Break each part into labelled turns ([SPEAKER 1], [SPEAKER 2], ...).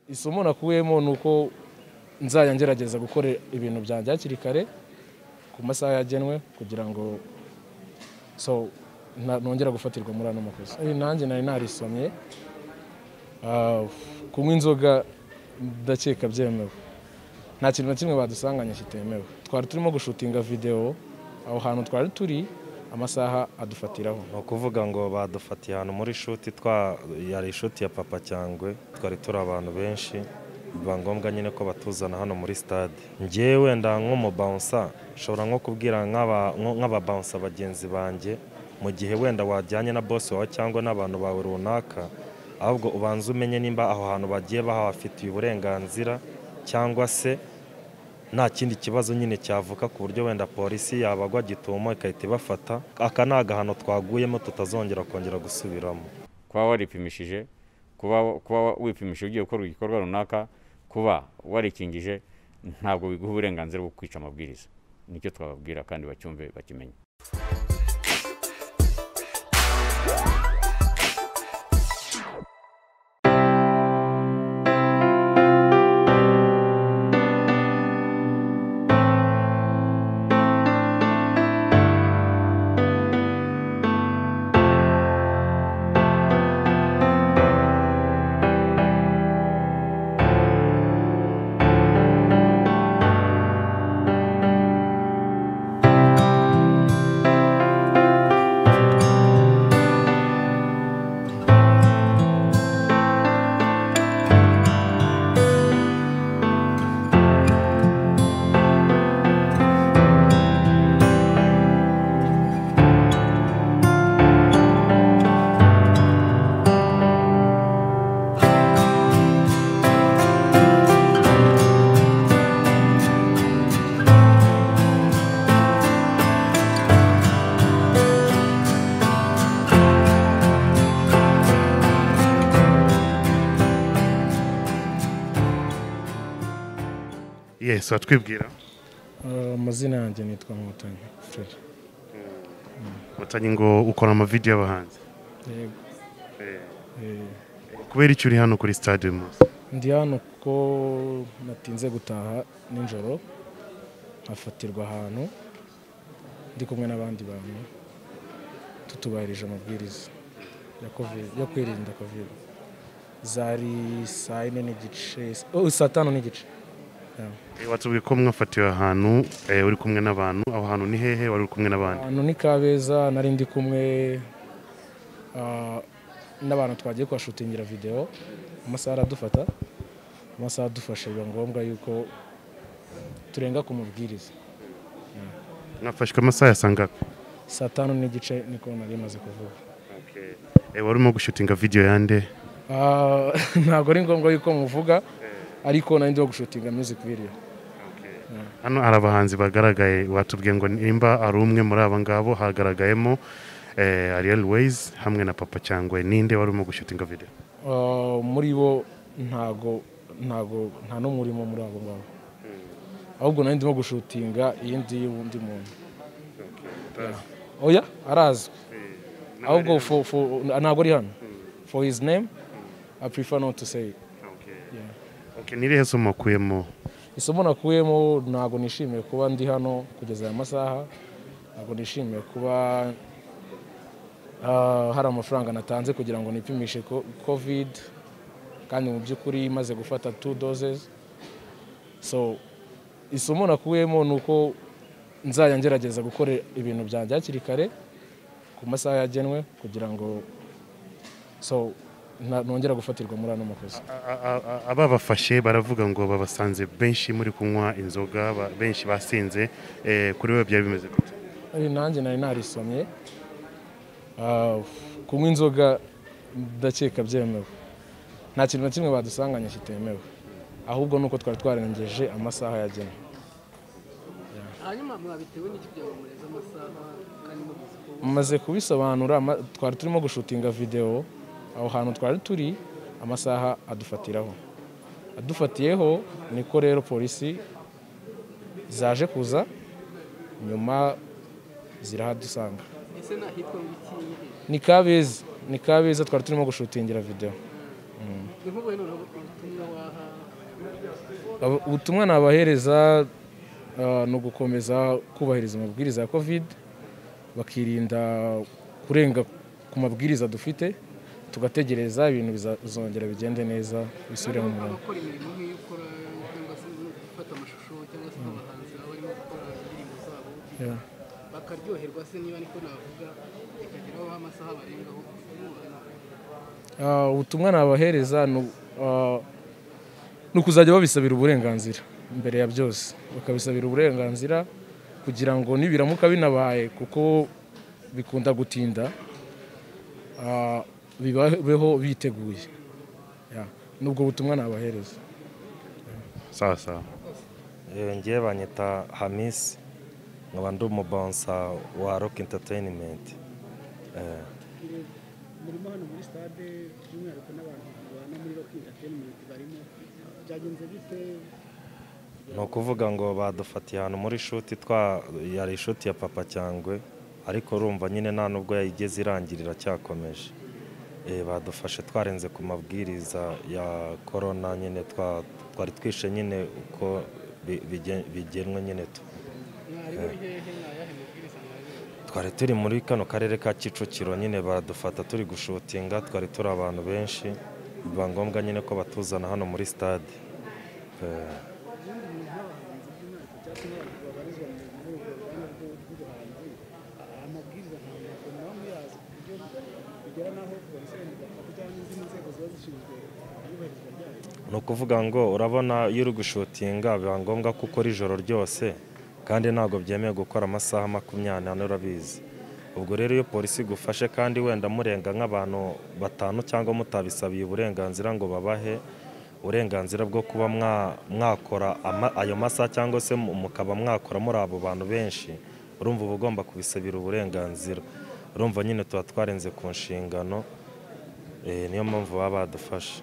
[SPEAKER 1] isomo nakuyemo ni uko nzajya ngerageza gukora ibintu byanjye hakiri kare ku masaha yagenwe kugira ngo so nta- nongera gufatirwa muri ano makosa Eh, nanjye nari narisomye Ah, kunywa inzoga ndakeka byemewe nta kintu na kimwe badusanganye kitemewe twari turimo gushutinga videwo aho hantu twari turi amasaha adufatiraho
[SPEAKER 2] ni ukuvuga ngo badufatiye ahantu muri shuti twa yari ishuti ya papa cyangwe twari turi abantu benshi biba ngombwa nyine ko batuzana hano muri stade ngewe wenda nk'umubawunsa nshobora nko kubwira nk'aba- nko- nk'ababawunsa bagenzi banjye mu gihe wenda wajyanye na bosi wawe cyangwa n'abantu bawe runaka ahubwo ubanza umenye nimba aho hantu bagiye bahafitiye uburenganzira cyangwa se nta kindi kibazo nyine cyavuka ku buryo wenda polisi yabagwa gitumo ikahita ibafata aka ni agahano twaguyemo tutazongera kongera gusubiramo
[SPEAKER 3] kuba waripimishije kuba kuba wipimishije ugiye gukora igikorwa runaka kuba warikingije ntabwo biguha uburenganzira bwo kwica amabwiriza nicyo twababwira kandi bacyumve bakimenye
[SPEAKER 4] yesu watwibwira
[SPEAKER 1] Ah, amazina yanjye nitwa nkotanyi fred
[SPEAKER 4] watanye ngo ukora amavideyo y'abahanzi
[SPEAKER 1] yego Eh,
[SPEAKER 4] kubera icyo uri hano kuri stade uyu munsi
[SPEAKER 1] ndi hano kuko natinze gutaha nijoro nkafatirwa ahantu ndi kumwe n'abandi bantu tutubahirije amabwiriza ya COVID, yo kwirinda covid zari saa yine n'igice oh, saa tanu n'igice Yeah.
[SPEAKER 4] Eh, watubwiye ko mwafatiwe ahantu eh, uri kumwe n'abantu aho hantu ni hehe wari uri kumwe n'abandi
[SPEAKER 1] ahantu ni kabeza nari ndi kumwe ah, n'abantu twagiye kuhashutingira videwo amasaha aradufata amasaha adufashe biba ngombwa yuko turenga ku mubwiriza
[SPEAKER 4] mwafashwe amasaha ya saa ngapi
[SPEAKER 1] saa tanu n'igice niko nari maze kuvuga
[SPEAKER 4] Eh, wari urimo gushutinga video yande
[SPEAKER 1] Ah, ntabwo ari ngombwa yuko muvuga ariko nari ndimo gushutinga music video
[SPEAKER 4] hano hari abahanzi bagaragaye watubwiye ngo nimba ari umwe muri aba ngabo hagaragayemo eh, Ariel Ways hamwe na Papa Cyangwe ninde wari urimo gushutinga video
[SPEAKER 1] Ah, muri bo ntago ntago nta n'umwe urimo muri abo ngabo ahubwo nari ndimo gushutinga iyindi y'undi muntu oya arazwi ahubwo for- for- ntabwo ari hano for his name i prefer not to say Yeah.
[SPEAKER 4] Okay, ni irihe somo wakuyemo
[SPEAKER 1] isomo nakuyemo ntabwo nishimiye kuba ndi hano kugeza aya masaha ntabwo nishimiye kuba ah, hari amafaranga natanze kugira ngo nipimishe ko- covid kandi mu by'ukuri maze gufata two doses so isomo nakuyemo ni uko nzajya ngerageza gukora ibintu byanjye hakiri kare ku masaha yagenwe kugira ngo so nta- nongera gufatirwa muri ano makosa
[SPEAKER 4] A- a- a- ababafashe baravuga ngo babasanze benshi muri kunywa inzoga ba- benshi basinze Eh, kuri we byari bimeze gute
[SPEAKER 1] Ari nanjye nari narisomye Ah, kunywa inzoga ndakeka byemewe nta kintu na kimwe badusanganye kitemewe ahubwo ni uko twari twarengeje amasaha yagenwe
[SPEAKER 5] hanyuma mwabitewe n'iki byaba mureze amasaha kandi mubizi ko
[SPEAKER 1] maze kubisobanura ama- twari turimo gushutinga videwo aho hantu twari turi amasaha adufatiraho adufatiyeho niko rero polisi zaje kuza nyuma zirahadusanga
[SPEAKER 5] ese nahitwa ngo ikihe
[SPEAKER 1] ni kabeza ni kabeza twari turimo gushutingira videwo
[SPEAKER 5] ni nk'ubu noneho ubutumwa waha
[SPEAKER 1] Aba- ubutumwa nabahereza ah, ni ugukomeza kubahiriza amabwiriza ya covid bakirinda kurenga ku mabwiriza dufite tugategereza ibintu biza- bizongera bigende neza bisubire mu murongo
[SPEAKER 5] abakora imirimo nk'iyo ukora cyangwa se gufata amashusho cyangwa se n'abahanzi baba barimo gukora indirimbo zabo
[SPEAKER 1] Yeah.
[SPEAKER 5] bakaryoherwa se niba niko navuga ikageraho amasaha barengaho
[SPEAKER 1] Ah, ubutumwa nabahereza ni u- ah, ni ukuzajya babisabira uburenganzira mbere ya byose bakabisabira uburenganzira kugira ngo nibiramuka binabaye kuko bikunda gutinda ah, bibabeho biteguye Yeah. nubwo butumwa nabahereza
[SPEAKER 4] sawa sawa
[SPEAKER 2] Eh, ngewe banyita hamisi nkaba ndi umubonsa wa rock entertainment Eh,
[SPEAKER 5] murimo hano muri stade by'umwihariko n'abantu babana muri rock entertainment barimo byagenze bite
[SPEAKER 2] ni ukuvuga ngo badufatiye ahantu muri shuti twa yari ishuti ya papa cyangwe ariko urumva nyine nta nubwo yayigeze irangirira cyakomeje Eh, badufashe twarenze ku mabwiriza ya korona nyine twa- twari twishe nyine uko bi- bigen- bigenwe nyine tu
[SPEAKER 5] mwarimu hehe ayahe mabwiriza mwaje
[SPEAKER 2] twari turi muri kano karere ka kicukiro nyine baradufata turi gushutinga twari turi abantu benshi biba ngombwa nyine ko batuzana hano muri stade Eh, ni ukuvuga ngo urabona iyo uri gushutinga biba ngombwa ko ukora ijoro ryose kandi ntabwo byemewe gukora amasaha makumyabiri n'ane urabizi ubwo rero iyo polisi igufashe kandi wenda murenga nk'abantu batanu cyangwa mutabisabiye uburenganzira ngo babahe uburenganzira bwo kuba mwa- mwakora ama- ayo masaha cyangwa se mu- mukaba mwakora muri abo bantu benshi urumva uba ugomba kubisabira uburenganzira urumva nyine tuba twarenze ku nshingano eh, niyo mpamvu baba badufashe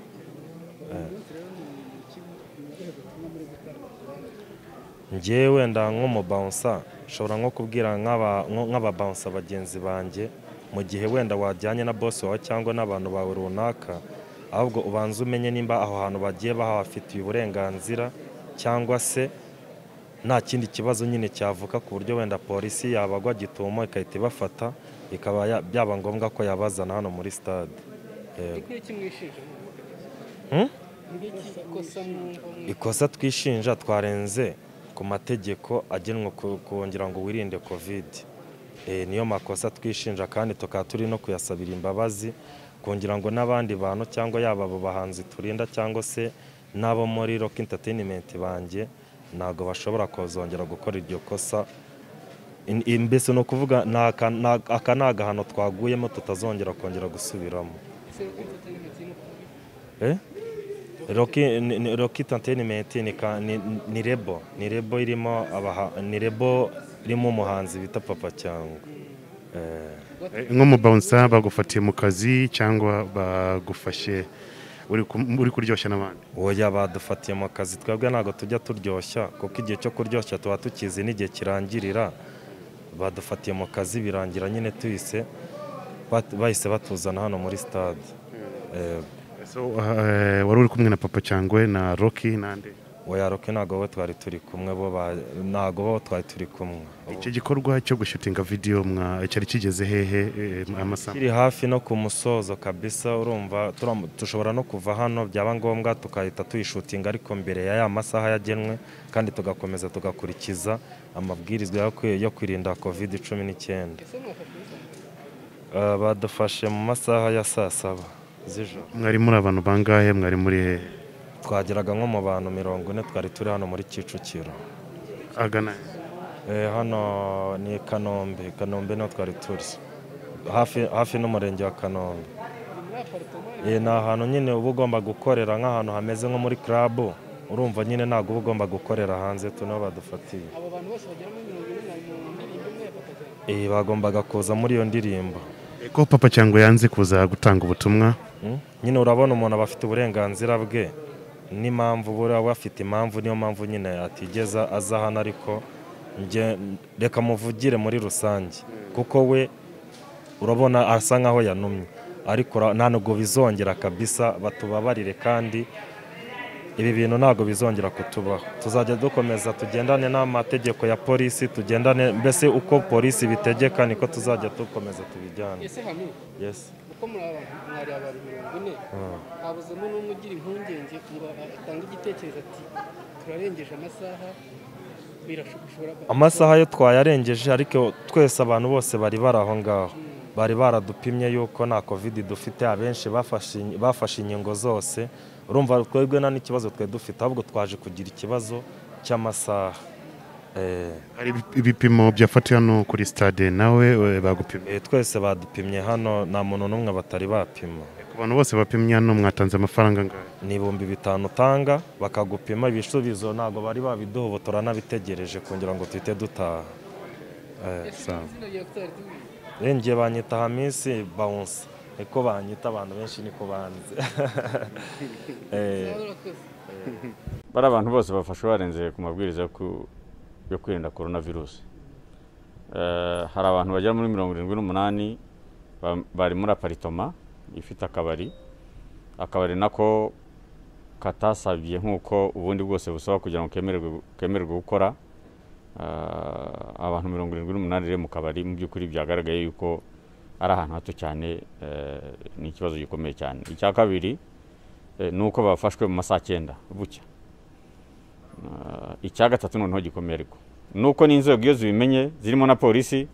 [SPEAKER 2] njyewe wenda nk'umubawunsa nshobora nko kubwira nk'aba- nko- nk'ababawunsa bagenzi banjye mu gihe wenda wajyanye na bosi wawe cyangwa n'abantu bawe runaka ahubwo ubanza umenye nimba aho hantu bagiye bahafitiye uburenganzira cyangwa se nta kindi kibazo nyine cyavuka ku buryo wenda polisi yabagwa gitumo igahita ibafata bikaba ya- byaba ngombwa ko yabazana hano muri stade Yego.
[SPEAKER 5] ngiki mwishinja
[SPEAKER 2] Hmm?
[SPEAKER 5] ngiki kosa mwumva mwe
[SPEAKER 2] ikosa twishinja twarenze ku mategeko agenwa ku- kugira ngo wirinde kovide niyo makosa twishinja kandi tukaba turi no kuyasabira imbabazi kugira ngo n'abandi bantu cyangwa yaba abo bahanzi turinda cyangwa se n'abo muri rock entertainment banjye ntabwo bashobora kuzongera gukora iryo kosa In- in- mbese ni ukuvuga ni aka ni aka ni agahano twaguyemo tutazongera kongera gusubiramo
[SPEAKER 5] ese rock entertainment ni ukuvuga iki?
[SPEAKER 2] Eh? Rocky, ni- ni- Rocky Entertainment ni, ka- ni, ni rebo ni rebo irimo abaha, ni rebo irimo umuhanzi bita papa cyangwa eh,
[SPEAKER 4] Eh, nk'umubawunsa bagufatiye mu kazi cyangwa bagufashe uri kum- uri kuryoshya n'abandi
[SPEAKER 2] oya badufatiye mu kazi twebwe ntabwo tujya turyoshya kuko igihe cyo kuryoshya tuba tukizi n'igihe kirangirira badufatiye mu kazi birangira nyine tuhise bat- bahise batuzana hano muri stade eh,
[SPEAKER 4] so eh, wari uri kumwe na papa cyangwe na rocky n'andi
[SPEAKER 2] oya Rocky ntabwo bo twari turi kumwe bo ba- ntabwo bo twari turi kumwe
[SPEAKER 4] icyo gikorwa cyo gushutinga video mwa cyari kigeze hehe eh, amasaha
[SPEAKER 2] kiri hafi no ku musozo kabisa urumva turam- dushobora no kuva hano byaba ngombwa tugahita tuyishutinga ariko mbere ya ya masaha yagenwe kandi tugakomeza tugakurikiza amabwirizwa yo kwi- yo kwirinda covid cumi n'icyenda
[SPEAKER 5] ese mwafashwe
[SPEAKER 2] Eh,
[SPEAKER 5] n'isano?
[SPEAKER 2] badufashe mu masaha ya saa saba z'ijoro
[SPEAKER 4] mwari muri abantu bangahe mwari muri hehe
[SPEAKER 2] twageraga nko mu bantu mirongo ine twari turi hano muri kicukiro
[SPEAKER 4] agana
[SPEAKER 2] Eh, hano ni i kanombe kanombe niho twari turi hafi hafi n'umurenge wa kanombe
[SPEAKER 5] muri apartoma
[SPEAKER 2] Eh, ni ahantu nyine uba ugomba gukorera nk'ahantu hameze nko muri club urumva nyine ntabwo uba ugomba gukorera hanze tunaho badufatiye
[SPEAKER 5] abo bantu bose bagera muri mirongo ine na mu ndirimbo imwe ya papa cyane
[SPEAKER 2] Eh, bagombaga kuza muri iyo ndirimbo
[SPEAKER 4] Eh, ko papa cyangwe yanze kuza gutanga ubutumwa
[SPEAKER 2] Mm? nyine urabona umuntu aba afite uburenganzira bwe n'impamvu buriya we afite impamvu niyo mpamvu nyine atigeze aza hano ariko nge- reka muvugire muri rusange kuko we urabona asa nkaho yanumye ariko ura- nta nubwo bizongera kabisa batubabarire kandi ibi bintu ntabwo bizongera kutubaho tuzajya dukomeza tugendane n'amategeko ya polisi tugendane mbese uko polisi bitegeka niko tuzajya dukomeza tubijyane
[SPEAKER 5] ese hamwe
[SPEAKER 2] Yes.
[SPEAKER 5] uko muri aba bantu mwari abantu mirongo ine habuzemo n'umwe ugira impungenge ngo atange igitekerezo ati turarengeje amasaha birashobora
[SPEAKER 2] amasaha yo twayarengeje ariko twese abantu bose bari bari aho ngaho bari baradupimye yuko nta covid dufite abenshi bafashe in- bafashe inkingo zose urumva twebwe nta n'ikibazo twari dufite ahubwo twaje kugira ikibazo cy'amasaha Eh,
[SPEAKER 4] hari ibipimo byafatiwe hano kuri stade nawe eh, bagupimye
[SPEAKER 2] eh, twese badupimye hano nta muntu n'umwe batari bapima
[SPEAKER 4] ku bantu bose bapimye hano mwatanze amafaranga angahe
[SPEAKER 2] ni ibihumbi bitanu utanga bakagupima ibisubizo ntabwo bari babiduha ubu turanabitegereje kugira ngo tuhite dutaha Eh,
[SPEAKER 4] sawa
[SPEAKER 2] Renge banyita Hamisi Bounce niko banyita abantu benshi niko banze Eh,
[SPEAKER 3] bari abantu bose bafashwe barenze ku mabwiriza yo ku- yo kwirinda korona virusi Eh, hari abantu bagera muri mirongo irindwi n'umunani ba- bari muri aparitoma ifite akabari akabari nako katasabye nk'uko ubundi bwose busaba kugira ngo kemererwe kemererwe gukora Eh, abantu mirongo irindwi n'umunani rero mu kabari mu by'ukuri byagaragaye yuko ari ahantu hato cyane eh, ni ikibazo gikomeye cyane icya kabiri eh, ni uko bafashwe mu masaha cyenda bucya Ah, icya gatatu noneho gikomeye ariko nuko n'inzego iyo zibimenye zirimo na polisi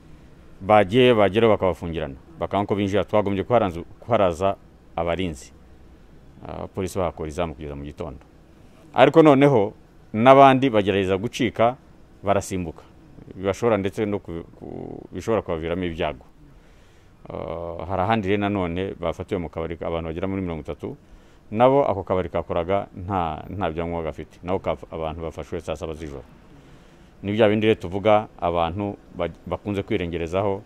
[SPEAKER 3] bagiye bageraho bakabafungirana bakanga ko binjira twagombye ko haranzu- ko haraza abarinzi Ah, polisi bahakora izamu kugeza mu gitondo ariko noneho n'abandi bagerageza gucika barasimbuka bibashobora ndetse no ku- ku- bishobora kubaviramo ibyago Ah, hari ahandi rero nanone bafatiwe mu kabari abantu bagera muri mirongo itatu nabo ako kabari kakoraga nta nta byangombwa gafite nabo kaf- abantu bafashwe saa saba z'ijoro ni bya bindi rero tuvuga abantu baj- bakunze kwirengerezaho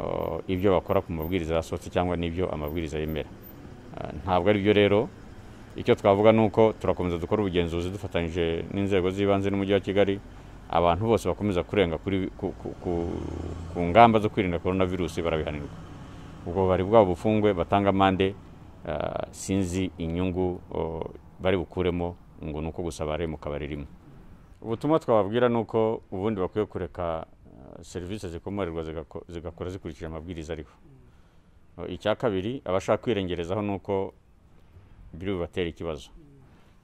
[SPEAKER 3] uh, ibyo bakora ku mabwiriza yasohotse cyangwa n'ibyo amabwiriza yemera Uh, ntabwo ari byo rero icyo twavuga ni uko turakomeza dukora ubugenzuzi dufatanyije n'inzego z'ibanze n'umujyi wa kigali abantu bose bakomeza kurenga kuri ku, ku, ku, ku ngamba zo kwirinda korona virusi barabihanirwa ubwo bari bwabo bufungwe batanga amande ah, sinzi inyungu oh, bari bukuremo ngo ni uko gusa bari mu kabari rimwe ubutumwa twababwira ni uko ubundi bakwiye kureka ah, serivisi zikomererwa zigako- zigakora zikurikije amabwiriza ariho Oh, icya kabiri abashaka kwirengerezaho ni uko biri bubatere ikibazo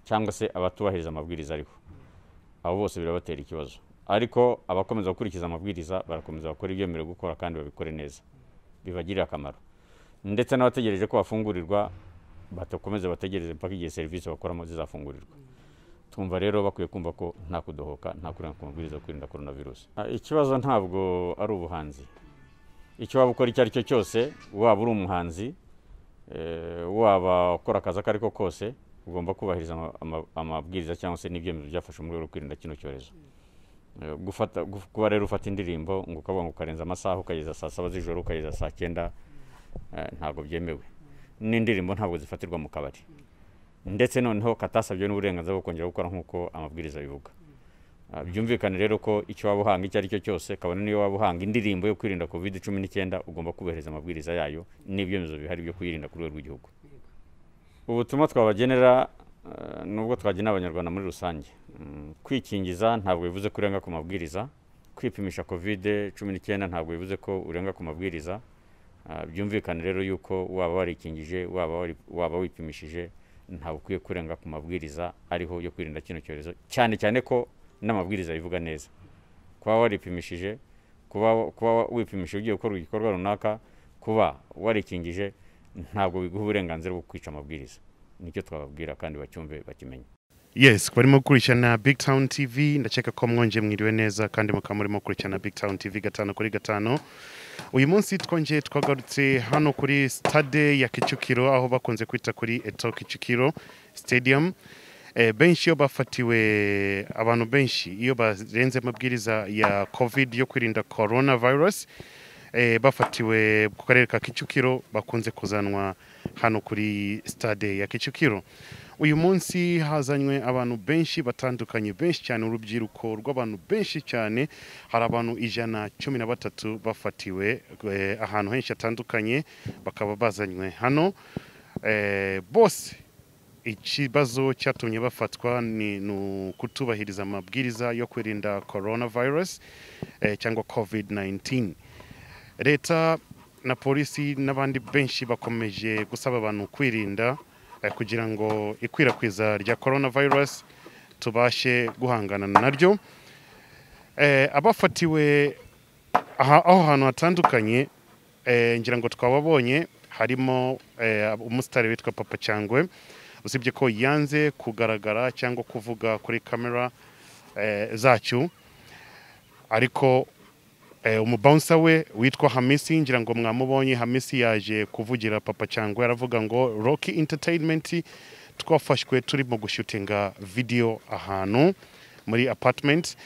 [SPEAKER 3] cyangwa se abatubahiriza amabwiriza ariho abo bose birabatera ikibazo ariko abakomeza gukurikiza amabwiriza barakomeza bakora ibyemerewe gukora kandi babikore neza bibagirira akamaro ndetse n'abategereje ko bafungurirwa batakomeze bategereze mpaka igihe serivisi bakoramo zizafungurirwa twumva rero bakwiye kumva ko nta kudohoka nta kurenga ku mabwiriza yo kwirinda korona virusi Ah, ikibazo ntabwo ari ubuhanzi icyo waba ukora icyo ari cyo cyose waba uri umuhanzi eh, waba ukora akazi ako ari ko kose ugomba kubahiriza ama- ama- amabwiriza cyangwa se n'ibyemezo byafashe mu rwego rwo kwirinda kino cyorezo Eh, gufata gu- kuba rero ufata indirimbo ngo ukavuga ngo ukarenza amasaha ukageza saa saba z'ijoro ukageza saa cyenda eh, ntabwo byemewe n'indirimbo ntabwo zifatirwa mu kabari ndetse noneho katasabye n'uburenganzira bwo kongera gukora nk'uko amabwiriza abivuga Ah, byumvikane rero ko icyo waba uhanga icyo ari cyo cyose kabone n'iyo waba uhanga indirimbo yo kwirinda covid cumi n'icyenda ugomba kubahiriza amabwiriza yayo n'ibyemezo bihari byo kuyirinda ku rwego rw'igihugu ubutumwa twabagenera eh, nubwo twagenera abanyarwanda muri rusange Mm, kwikingiza ntabwo bivuze ko urenga ku mabwiriza kwipimisha covid cumi n'icyenda ntabwo bivuze ko urenga ku mabwiriza Ah, byumvikane rero yuko waba warikingije waba wari- waba wipimishije ntabwo ukwiye kurenga ku mabwiriza ariho yo kwirinda kino cyorezo cyane cyane ko n'amabwiriza abivuga neza kuba waripimishije kuba kuba wipimishije ugiye gukora igikorwa runaka kuba warikingije ntabwo biguha uburenganzira bwo kwica amabwiriza nicyo twababwira kandi bacyumve bakimenye
[SPEAKER 4] yes barimo gukurikirana big town tv ndakeka ko mwongeye mwiriwe neza kandi mukaba murimo gukurikirana big town tv gatanu kuri gatanu uyu munsi twongeye twagarutse hano kuri stade ya kicukiro aho bakunze kwita kuri eto kicukiro stadium Eh, benshi iyo bafatiwe abantu benshi iyo barenze amabwiriza ya covid yo kwirinda coronavirus eh, bafatiwe ku karere ka kicukiro bakunze kuzanwa hano kuri stade ya kicukiro uyu munsi hazanywe abantu benshi batandukanye benshi cyane urubyiruko rw'abantu benshi cyane hari abantu ijana cumi na batatu bafatiwe eh, ahantu henshi hatandukanye bakaba bazanywe hano eh, bose ikibazo cyatumye bafatwa ni ni ukutubahiriza amabwiriza yo kwirinda coronavirus eh, cyangwa covid 19 leta na polisi n'abandi benshi bakomeje gusaba abantu kwirinda eh, kugira ngo ikwirakwiza rya coronavirus tubashe guhangana naryo Eh, abafatiwe aha- aho hantu hatandukanye eh, ngira ngo twababonye harimo eh, umusitari witwa papa cyangwe usibye ko yanze kugaragara cyangwa kuvuga kuri kamera eh, zacyo ariko eh, umubawunsa we witwa hamisi ngira ngo mwamubonye hamisi yaje kuvugira papa cyangwe aravuga ngo roki interineti twafashwe turi mu gushutinga videwo ahantu muri apatimenti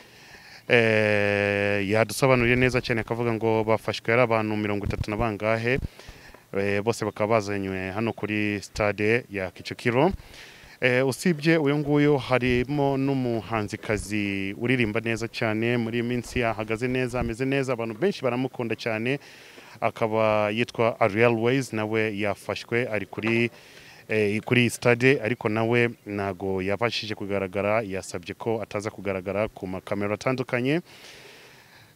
[SPEAKER 4] eh, yadusobanuriye neza cyane akavuga ngo bafashwe ari abantu mirongo itatu na bangahe eh, bose bakaba bazanywe hano kuri stade ya Kicukiro eh, usibye uyu nguyu harimo n'umuhanzikazi uririmba neza cyane muri iyi minsi yahagaze neza ameze neza abantu benshi baramukunda cyane akaba yitwa Ariel Ways nawe yafashwe ari kuri eh, kuri stade ariko nawe ntago yabashije kugaragara yasabye ko ataza kugaragara ku makamera atandukanye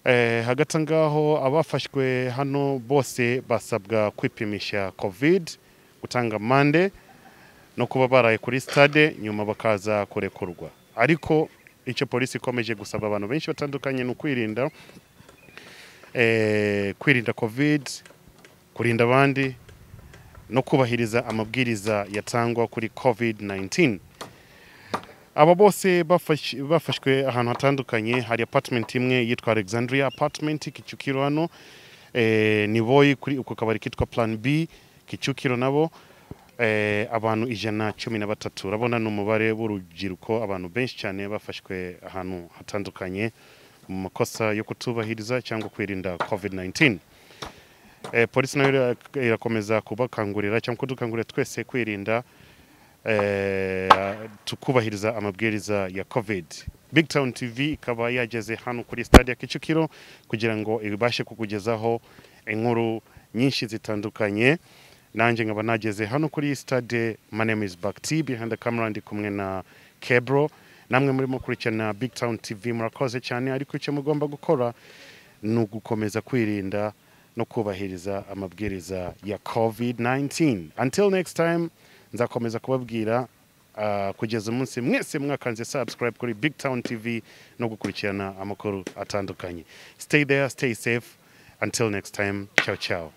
[SPEAKER 4] eh, hagati aho ngaho abafashwe hano bose basabwa kwipimisha covid gutanga mande no kuba baraye kuri stade nyuma bakaza kurekurwa ariko icyo polisi ikomeje gusaba abantu benshi batandukanye ni ukwirinda eh, kwirinda covid kurinda abandi no kubahiriza amabwiriza yatangwa kuri covid-19 aba bose bafash- bafashwe ahantu hatandukanye hari apartment imwe yitwa alexandria apartment kicukiro hano eh, ni boyi kuri uko kabari kitwa plan b kicukiro nabo eh, abantu ijana cumi na batatu urabona ni umubare w'urubyiruko abantu benshi cyane bafashwe ahantu hatandukanye mu makosa yo kutubahiriza cyangwa kwirinda covid-19 eh, polisi nayo ira- irakomeza kubakangurira cyangwa kudukangurira twese kwirinda eh, tukubahiriza amabwiriza ya covid big town tv ikaba yageze hano kuri stade ya kicukiro kugira ngo ibashe kukugezaho inkuru nyinshi zitandukanye nanjye nkaba nageze hano kuri stade my name is bakti behind the camera ndi kumwe na kebro namwe murimo kurikirana big town tv murakoze cyane ariko icyo mugomba gukora ni ugukomeza kwirinda no kubahiriza amabwiriza ya covid-19 until next time nzakomeza kubabwira ah, kugeza umunsi mwese mwakanze subscribe kuri big town tv no gukurikirana amakuru atandukanye stay there stay safe until next time ciao ciao